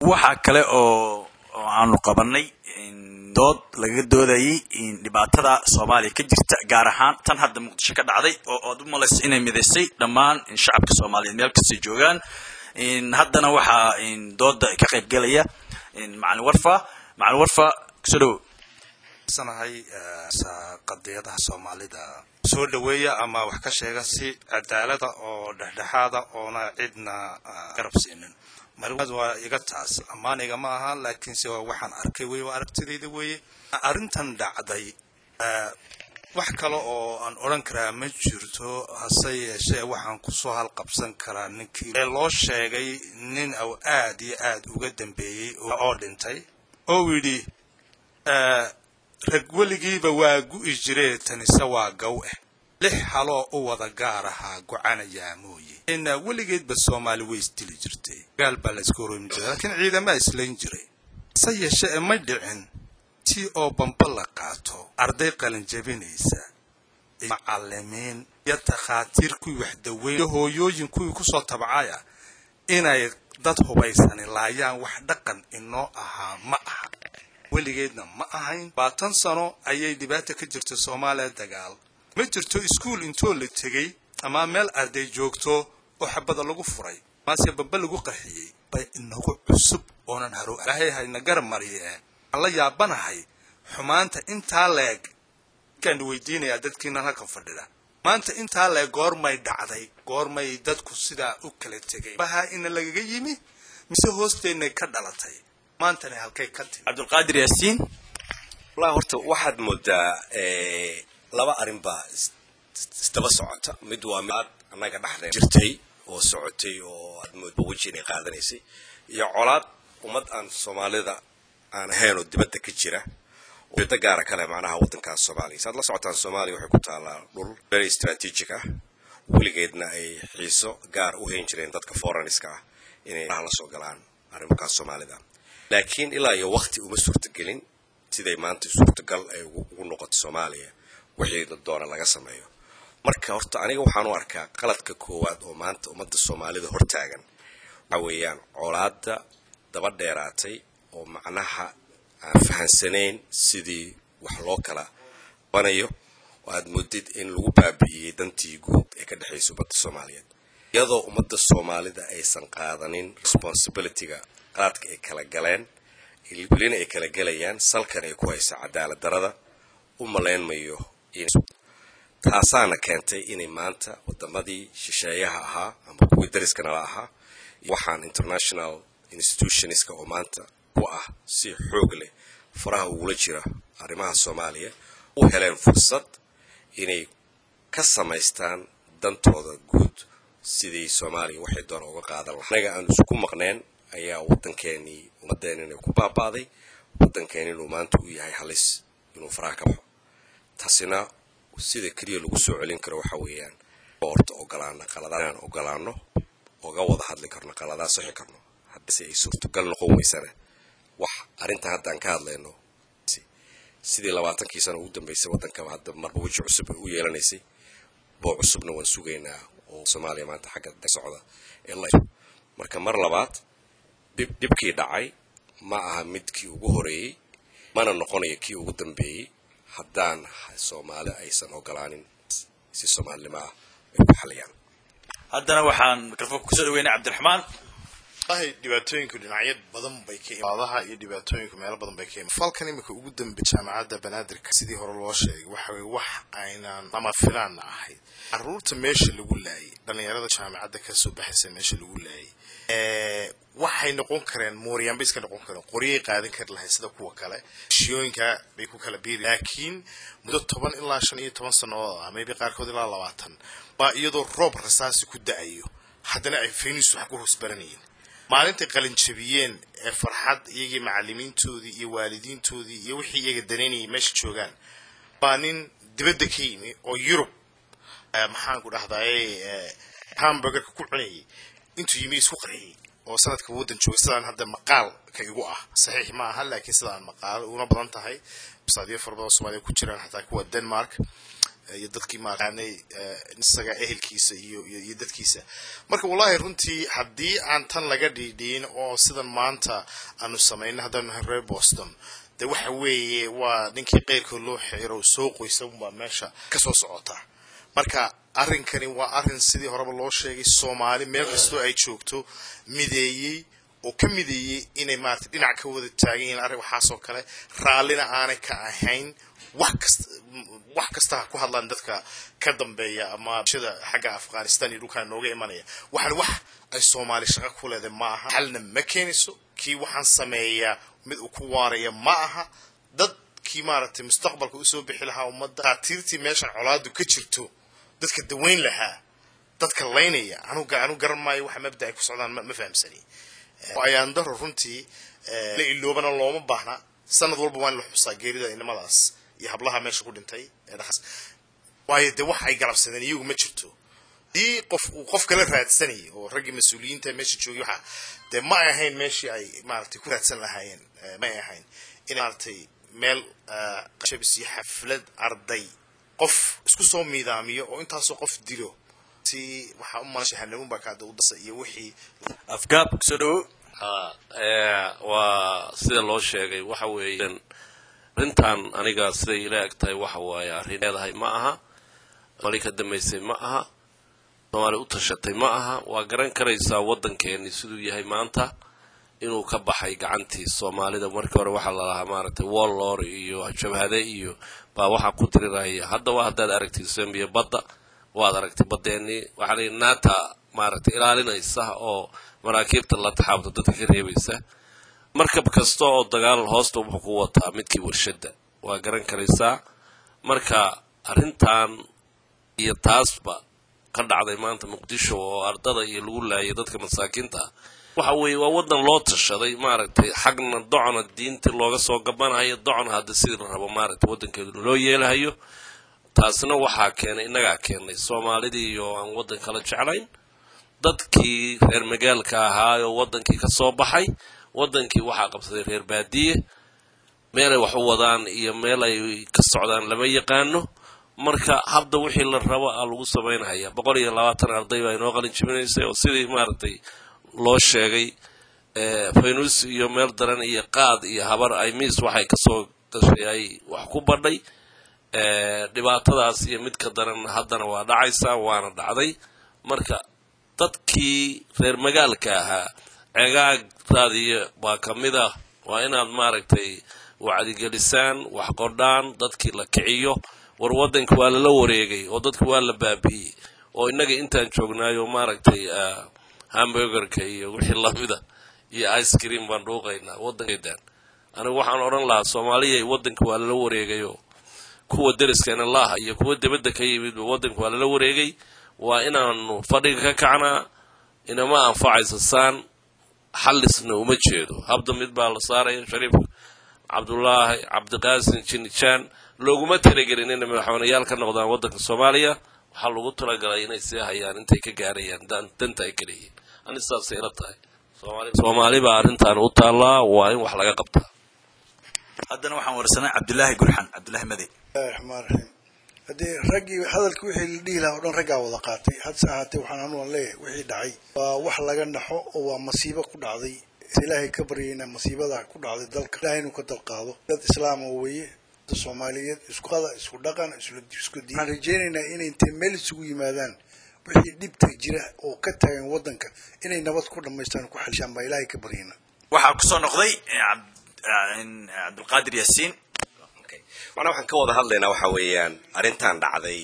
waxaa kale oo oo aanu qabanay dood lagaga doodayay dhibaatada soomaaliya ka jirta gaar ahaan tan hadda muqdisho ka dhacday oo oad u malayso inay midaysay dhammaan shacabka soomaaliyeed meel kastay joogaan haddana waxaa dooda ka qayb gelaya macalin warfa macalin warfa kusoo dhawo sanahay qadiyadaha soomaalida soo dhaweeya ama wax ka sheega si cadaalada oo dhexdhexaada oona cidna garab siinin marwaad waa iga taas ammaaniga ma aha laakiinse waa waxaan arkay wey waa aragtidayda weeye arrintan dhacday wax kale oo aan odhan karaa ma jirto hase yeeshee waxaan kusoo halqabsan karaa ninkii ee loo sheegay nin aw aad iyo aad uga dambeeyey oo dhintay oo yidhi rag weligiiba waa gu'i jiree tanise waa gow ah lix haloo u wada gaar ahaa gocanayaa mooye ina weligeedba soomaali way isdili jirtay gaal baa la iska horoomi jiray laakiin ciidamaa islayn jiray se yeeshe e may dhicin tii oo bamba la qaato arday qalinjabinaysa macalimiin iyo takhaatiir kuwii waxdaweyn iyo hooyooyin kuwii kusoo tabcaya inay dad hubaysani laayaan wax dhaqan inoo ahaa ma aha weligeedna ma ahayn baatan sano ayay dhibaata ka jirta soomaaliya dagaal ma jirto iskuol intoo la tegey ama meel arday joogto oo xabada lagu furay maase bamba lagu qaxiyey bay inagu cusub oonan haro ilaahay hayna garab mariye aan la yaabanahay xumaanta intaa leeg kaan weydiinayaa dadkiinan halkan fadhida maanta intaa leeg goormay dhacday goormay dadku sidaa u kala tegay baha ina lagaga yimi mise hoosteennay ka dhalatay maantana halkay ka timi cabdulqaadir yaasiin wallahi horta waxaad moodaa laba arrin baa isdaba socota mid waa mid annaga dhexdee jirtay oo socotay oo aad moodba weji inay qaadanaysay iyo colaad ummad aan soomaalida aan ahayn oo dibadda ka jira ujeedo gaara kale macnaha waddankaas soomaaliya saad la socotaan soomaaliya waxay ku taallaa dhul very strategic ah weligeedna ay xiiso gaar u hayn jireen dadka foreigniska ah inay la soo galaan arrimahaas soomaalida laakiin ilaa iyo wakti uma suurtagelin siday maanta suurtagal ay ugu noqoto soomaaliya wixii doona laga sameeyo marka horta aniga waxaan u arkaa qaladka koowaad oo maanta ummadda soomaalida hortaagan waxa weeyaan colaadda daba dheeraatay oo macnaha aan fahansanayn sidii wax loo kala banayo oo aad moodid in lagu baabi'iyey dantii guud ee ka dhexaysa ummadda soomaaliyeed iyadoo ummadda soomaalida aysan qaadanin responsibilityga qaladka ay kala galeen welina ay kala gelayaan salkan ay ku haysa cadaalad darada u malaynmayo taasaana keentay inay maanta wadamadii shisheeyaha ahaa ama kuwii dariska nala ahaa waxaan international institutionska oo maanta ku ah si xoog leh faraha ugula jira arrimaha soomaaliya u heleen fursad inay ka samaystaan dantooda guud sidii soomaaliya waxay doona uga qaadan lahaa anaga aan isku maqneen ayaa waddankeenii ummadeenina ku baaba'day waddankeeni inuu maanta u yahay halis inuu faraha ka baxo taasina sida keliya lagu soo celin karo waxa weeyaan horta ogolaana qaladaan ogolaano oga wada hadli karno qaladaa sixi karno haddise ay suurtagal noqon weysana wax arrintan haddaan ka hadlayno sidii labaatankii sano ugu dambeysay waddankaba hadda marba weji cusub u yeelanaysay boo cusubna waan sugaynaa oo soomaaliya maanta xagga socda ee la marka mar labaad dhibkii dhacay ma aha midkii ugu horeeyey mana noqonayo kii ugu dambeeyey haddaan soomaali aysan ogolaanin si soomaalinimo ah ay ku xaliyaan haddana waxaan mikrofoonka kusoo dhaweynay cabdiraxmaan wallahi dhibaatooyinku dhinacyo badan bay ka imaadaha iyo dhibaatooyinku meelo badan bay ka imaad falkan imika ugu dambeeyay jaamacadda banaadirka sidii hore loo sheegay waxa weye wax aynaan lama filaanna ahayd caruurta meesha lagu laayay dhallinyarada jaamacadda kasoo baxaysa meesha lagu laayay waxay noqon kareen mooriyaan bay iska noqon kareen qoryay qaadan kari lahayd sida kuwa kale shiyooyinka bay ku kala biiri laakiin muddo toban ilaa shan iyo toban sannadood ah maybe qaarkood ilaa labaatan baa iyadoo roob rasaasi ku da-ayo haddana ay faynis wax ku hoos baranayeen maalintay qalinjabiyeen ee farxad iyagii macalimiintoodii iyo waalidiintoodii iyo wixii iyaga danaynayay meesha joogaan baa nin dibadda ka yimi oo yurub maxaanku dhahdaye hamburgerka ku cunayay intuu yimi isku qarxiyey oo sanadka waddan jooga sidaan hadda maqaalka igu ah saxiix ma aha laakiin sidaan maqaalo una badan tahay basaadiyo fara badan oo soomaaliya ku jiraan xataa kuwa denmark iyo dadkii maaqaanay isaga ehelkiisa iyo iyo dadkiisa marka wallahi runtii haddii aan tan laga dhiidhiin oo sidan maanta aanu samayno haddaanu nahay reer boston de waxa weeye waa ninkii keyrkood loo xiro soo qoysa unbaa meesha kasoo socota marka arrinkani waa arrin sidii horeba loo sheegay soomaali meel kastoo ay joogto mideeyey oo ka mideeyey inay maarata dhinac ka wada taagan yihiin arrin waxaasoo kale raallina aanay ka ahayn wax kasta wax kasta ha ku hadlaan dadka ka dambeeya ama shida xagga afghanistan iyo dhulkaa nooga imanaya waxaan wax ay soomaali shaqo ku leedahay ma aha xalna ma keenayso kii waxaan sameeyaa mid uu ku waaraya ma aha dad kii maaragtay mustaqbalka usoo bixi lahaa ummadda khaatiirtii meeshan colaadu ka jirto dadka daweyn lahaa dadka laynaya anuga anu garan maayo waxa mabda ay ku socdaan ma fahamsani ayaan daro runtii la iloobana looma baahna sanad walba waa in la xusaa geerida inamadaas iyo hablaha meesha ku dhintay waayo dee wax ay galabsadeen iyagu ma jirto dii qof uu qof kala raadsanayay oo raggii mas-uuliyiinta meesha joogay waxa dee ma ay ahayn meeshii ay maaragtay ku raadsan lahaayeen ma ay ahayn in maaragtay meel shabis iyo xaflad arday qof isku soo miidaamiyo oo intaasoo qof dilo si waxaa u malan shahanamun baa kaada u dasa iyo wixii afgaab kusoo dhawo waa sida loo sheegay waxa weeye arrintan aniga siday ila eg tahay waxa waaye arrin leedahay ma aha mali ka dambaysay ma aha soomaali u tashatay ma aha waa garan karaysaa waddankeeni siduu yahay maanta inuu ka baxay gacantii soomaalida markii hore waxaa lalahaa maaragtay wallor iyo jabhade iyo baa waxaa ku diriraya haddaba haddaad aragtay sambiya badda waad aragtay baddeenii waxaa layihi naata maaragtay ilaalinaysa oo maraakiibta la taxaabta dadka ka reebaysa markab kasta oo dagaal hoosta wuxuu ku wataa midkii warshadda waa garan karaysaa marka arrintan iyo taasba ka dhacday maanta muqdisho oo ardada iyo lagu laayay dadka masaakiinta ah waxa weeye waa waddan loo tashaday maaragtay xagna docna diintii looga soo gabanayo docna hadda sidii la rabo maaragtay waddankeedu loo yeelahayo taasna waxaa keenay innagaa keenay soomaalidii oo aan waddan kala jeclayn dadkii reer magaalka ahaa oo waddankii ka soo baxay waddankii waxaa qabsaday reer baadiye meelay wax u wadaan iyo meel ay ka socdaan lama yaqaano marka habda wixii la rabo a lagu samaynhaya boqol iyo labaatan arday baa inoo qalin jibinaysay oo sidii maaragtay loo sheegay faynus iyo meel daran iyo qaad iyo habar ay miis waxay kasoo gashay ay wax ku badhay dhibaatadaas iyo mid ka daran haddana waa dhacaysaa waana dhacday marka dadkii reer magaalka ahaa ceegaagtaadiyo waa ka mid ah waa inaad maaragtay wacdigelisaan wax qodhaan dadkii la kiciyo war waddanka waa lala wareegay oo dadka waa la baabi'iyey oo innaga intaan joognaayo maaragtay hamburgerka iyo wixii lamida iyo ice cream baan dhuuqaynaa waddankeedaan anigu waxaan odhan lahaa soomaaliya waddanka waa lala wareegayo kuwa deriskeena laaha iyo kuwa dibadda ka yimidba waddanka waa lala wareegay waa inaanu fadhiga ka kacnaa inama anfacayso saan xallisna uma jeedo habda mid baa la saaraya shariif cabdulaahi cabdiqaasin jinijaan looguma talagelin inay madaxweyneyaal ka noqdaan waddanka soomaaliya waxaa lagu talagalay inay sii hayaan intay ka gaarayaan danta ay kaleyihiin ani saasay ila tahay soomaali baa arrintan u taallaa waa in wax laga qabtaa haddana waxaan warsanay cabdulaahi gurxan cabdulaahi made bismillahi raxmaan raxiim haddii raggii hadalkii wixii la dhihi lahaa o dhan raggaa wada qaatay hadse ahaatee waxaan anuan leeyahay wixii dhacay waa wax laga naxo oo waa masiibo ku dhacday ilaahay ka baryayna masiibada ku dhacday dalka ilahay inuu ka dalqaado dad islaama weeye dad soomaaliyeed isku qada isku dhaqan isku diin waxaan rajaynaynaa inay intay meel isugu yimaadaan wixii dhibta jira oo ka taagan waddanka inay nabad ku dhammaystaan ku xalishaan baa ilaahay ka baryayna waxaa kusoo noqday cabdulqaadir yaasiin macnaa waxaan ka wada hadlaynaa waxa weeyaan arrintan dhacday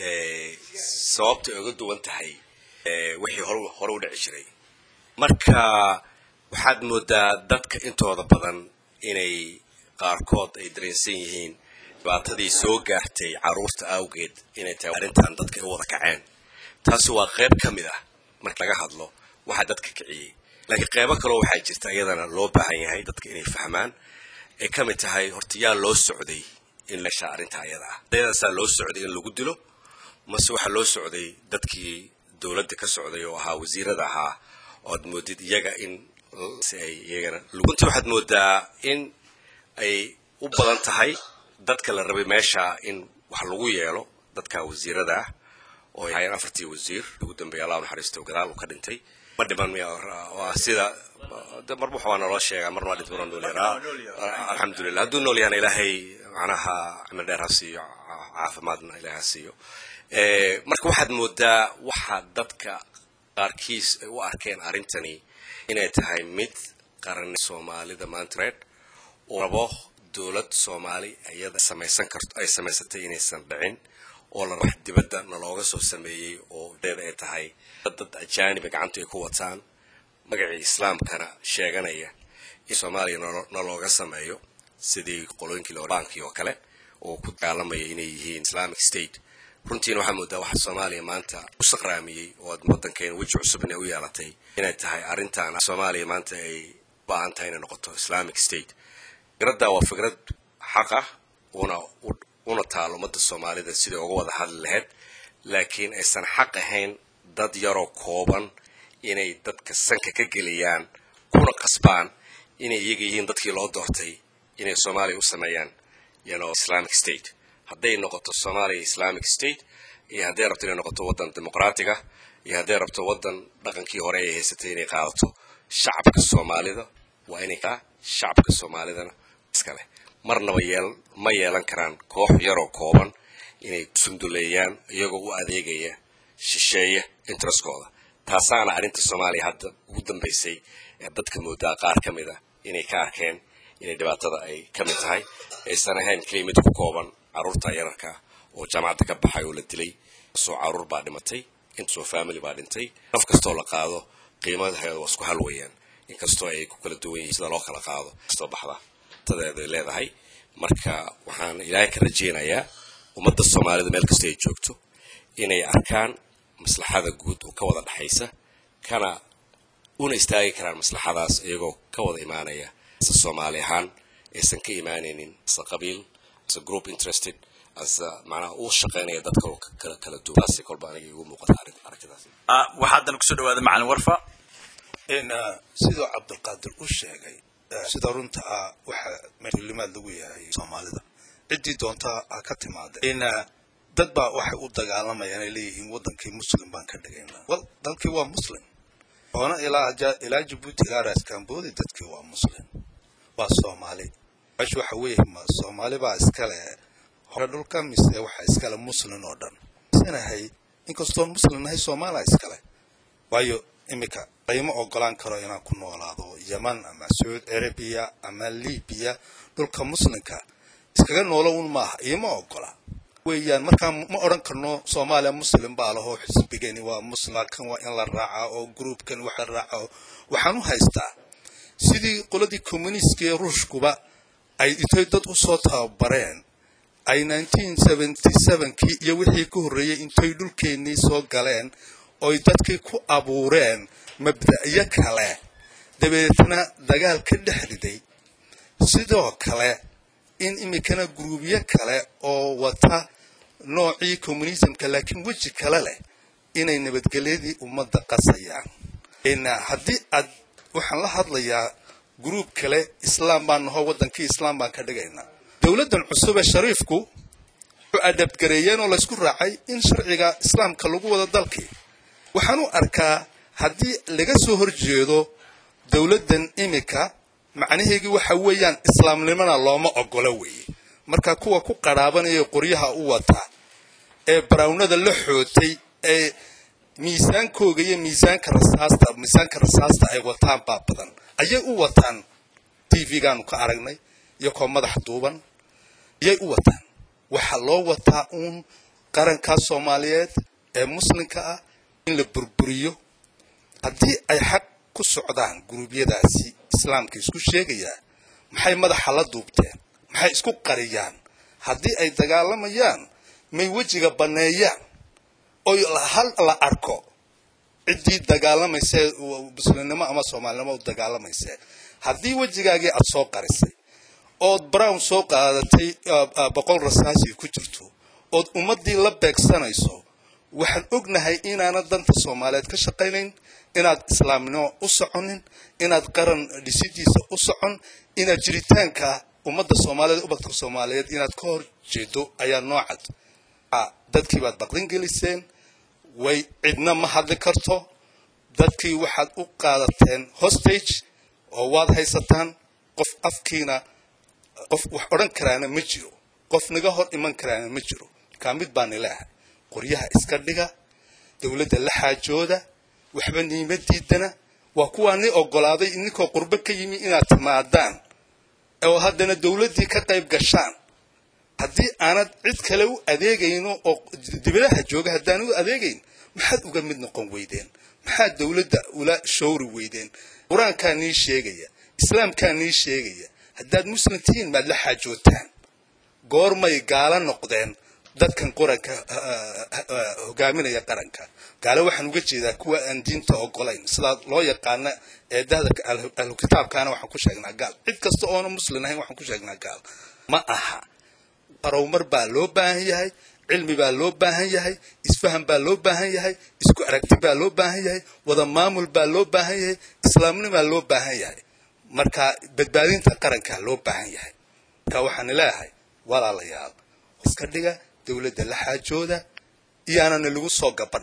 sababtay oga duwan tahay wixii hor hore u dhici jiray marka waxaad moodaa dadka intooda badan inay qaarkood ay dareensan yihiin dhibaatadii soo gaartay carruurta awgeed inay tahay arrintan dadka ay u wada kaceen taasi waa qayb ka mid ah marka laga hadlo waxaa dadka kiciyey laakiin qaybo kaloo waxaa jirta iyadana loo baahan yahay dadka inay fahmaan ay ka mid tahay horta yaa loo socday in la shaa arrinta ayada ah ardaydasaa loo socday in lagu dilo mase waxaa loo socday dadkii dowladda ka socday oo ahaa wasiirada ahaa oad moodid iyaga in si ay iyagana runtii waxaad moodaa in ay u badan tahay dadka la rabay meesha in wax lagu yeelo dadka wasiirada ah oo ay hayeen afartii wasiir ugu dambeeya allah naxariisto gadaal uu ka dhintay ma dhiman miya waa sida de marba waxa waa naloo sheegaa marna waa dhintay marna nool yaraa alxamdulilah hadduu nool yahana ilaahay macnaha cimil dheer ha siiyo caafimaadna ilaahay ha siiyo marka waxaad moodaa waxa dadka qaarkiis ay u arkeen arrintani inay tahay mid qaran soomaalida maantred oo rabo dowlad soomaali iyada samaysan karto ay samaysatay inaysan dhicin oo la wax dibadda nalooga soo sameeyey oo deeda ay tahay dad ajaaniba gacanta ay ku wataan magacii islaamkana sheeganaya in soomaaliya nalooga sameeyo sidii qolooyinkii baankii oo kale oo ku dagaalamaya inay yihiin islamic state runtiina waxaa moodaa waxa soomaaliya maanta u saqraamiyey oo waddankeena weji cusub inay u yeelatay inay tahay arrintan soomaaliya maanta ay baahan tahay inay noqoto islamic state fikradda waa fikrad xaq ah una una taal ummadda soomaalida siday uga wada hadli lahayd laakiin aysan xaq ahayn dad yaroo kooban inay dadka sanka ka geliyaan kuna qasbaan inay iyaga yihiin dadkii loo doortay inay soomaaliya u sameeyaan yano islamic state hadday noqoto soomaaliya islamic state iyo hadday rabto inay noqoto waddan dimuqraatiga iyo hadday rabto waddan dhaqankii hore ay haysatay inay qaadato shacabka soomaalida waa inay kaa shacabka soomaalidana iskale marnaba yeel ma yeelan karaan koox yaroo kooban inay sunduleeyaan iyagoo u adeegaya shisheeya intereskooda taasaana arrinta soomaaliya hadda ugu dambaysay ee dadka moodaa qaar ka mid a inay ka arkeen inay dhibaatada ay ka mid tahay aysan ahayn keliya mid ku kooban carruurta yararka oo jaamacadda ka baxay oo la dilay soo carruur baa dhimatay intasoo family baa dhintay naf kastoo la qaado qiimaheeda waa isku hal weeyaan inkastoo ay ku kala duwan yihiin sida loo kala qaado kastoo baxda tadeeda ay leedahay marka waxaan ilaahay ka rajeynayaa ummadda soomaalida meel kasta ay joogto inay arkaan maslaxada guud oo ka wada dhexaysa kana una istaagi karaan maslaxadaas iyagoo ka wada imaanaya ase soomaali ahaan aysan ka imaanaynin ase qabiil ase group interested ase macnaha uu shaqaynaya dad kaloo kala kala duwan taasi kolba aniga igu muuqata aragtidaas waxaa haddana kusoo dhawaada macalin warfa sidoo cabdulqaadir u sheegay sida runta ah waxa limaad lagu yahay soomaalida ciddii doonta ha ka timaada dad baa waxay u dagaalamayaan ay leeyihiin waddankii muslim baan ka dhigaynaa wal dalkii waa muslim oona ilaa ilaa jabuuti ilaa raaskamboodi dadkii waa muslim waa soomaali meesha waxa weeye ma soomaali baa iskale hore dhulka mise waxa iskale muslim oo dhan sanahay inkastoon muslim nahay soomaaliya iskale waayo iminka layma ogolaan karo inaan ku noolaado yeman ama sacuud arabiya ama libiya dhulka muslimka iskaga noolo un maaha iima ogola weeyaan markaa ma odhan karno soomaaliya muslim baa lahoo xisbigani waa muslim kan waa in la raacaa oo groupkan wax la raaca waxaan u haystaa sidii qoladii communistiga ee ruushkuba ay intay dad usoo tababareen ay kii iyo wixii ka horreeyey intay dhulkeennii soo galeen oy dadkii ku abuureen mabda'yo kale dabeetna dagaal ka dhex riday sidoo kale in iminkana guruubyo kale oo wata noocii communismka laakiin weji kale leh inay nabadgelyadii ummadda qasayaan haddii aad waxaan la hadlayaa gruub kale islaam baan naho waddankii islaam baan ka dhigaynaa dowladdan cusub ee shariifku wuxuu adhabgareeyeen oo laysku raacay in sharciga islaamka lagu wado dalkii waxaan u arkaa haddii laga soo horjeedo dowladdan iminka macnaheegii waxa weeyaan islaamnimona looma ogolo weeye marka kuwa ku qarhaabanaya qoryaha u wataa ee barawnada la xootay ee miisaankooga iyo miisaanka rasaasta miisaanka rasaasta ay wataan baa badan ayay u wataan t v-gaanu ka aragnay iyo koo madax duuban ayay u wataan waxaa loo wataa uun qarankaa soomaaliyeed ee muslimka ah in la burburiyo haddii ay xaq ku socdaan guruubyadaasi islaamka isku sheegayaa maxay madaxa la duubteen maxay isku qariyaan haddii ay dagaalamayaan may wejiga banneeyaan oy hal la arko ciddii dagaalamaysa muslimnimo ama soomaalinimo u dagaalamaysa haddii wejigaagii aad soo qarisay ood brown soo qaadatay boqol rasaasi ku jirto ood ummaddii la beegsanayso waxaan ognahay inaana danta soomaaliyeed ka shaqaynayn inaad islaamnimo u soconin inaad qaran dhisidiisa u socon inaad jiritaanka ummadda soomaaliyeed ubadka soomaaliyeed inaad ka hor jeedo ayaa noocad dadkii baad baqdin geliseen way cidna ma hadli karto dadkii waxaad u qaadateen hostage oo waad haysataan qof afkiina qof wax odhan karaana ma jiro qof naga hor iman karaana ma jiro kaa mid baan ilaahay qoryaha iska dhiga dowladda la xaajooda waxba niima diidana waa kuwaa ni ogolaaday ninkoo qurbo ka yimi inaad timaadaan oo haddana dowladdii ka qayb gashaan haddii aanad cid kale u adeegayno oo dibadaha jooga haddaan u adeegayn maxaad uga mid noqon weydeen maxaad dowladda ula showri weydeen qur-aankaa nii sheegaya islaamkaa nii sheegaya haddaad muslim tihiin maad la xaajootaan goormay gaalo noqdeen dadkan qoranka hogaaminaya qaranka gaalo waxaan uga jeedaa kuwa aan diinta ogolayn sidaa loo yaqaana eedahda ahlu kitaabkaana waxaan ku sheegnaa gaal cid kasta oona muslim ahayn waxaan ku sheegnaa gaal ma aha arowmar baa loo baahan yahay cilmi baa loo baahan yahay isfaham baa loo baahan yahay isku aragti baa loo baahan yahay wada maamul baa loo baahan yahay islaamnimaa loo baahan yahay marka badbaadinta qarankaa loo baahan yahay marka waxaan leeyahay walaalayaal iska dhiga dowladda la xaajooda iyaanana lagu soo gaban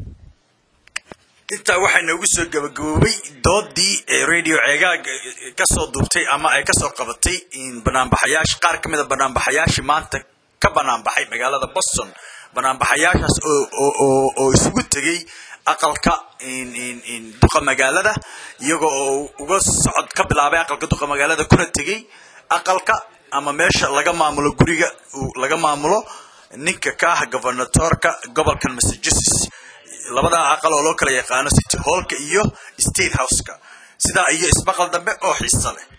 intaa waxaa noogu soo gabagaboobay doodii ee radio ceegaag kasoo duubtay ama ay kasoo qabatay banaanbaxayaash qaar ka mid a banaanbaxayaashii maanta ka banaanbaxay magaalada boston banaanbaxayaashaas oo isugu tegay aqalka duqa magaalada iyagoo oo uga socod ka bilaabay aqalka duqa magaalada kuna tegay aqalka ama meesha laga maamulo guriga laga maamulo ninka ka ah governatorka gobolkan massachusetts labadaa aqal oo loo kala yaqaano city hallka iyo state houseka sidaa iyo ismaqal dambe oo xiisa leh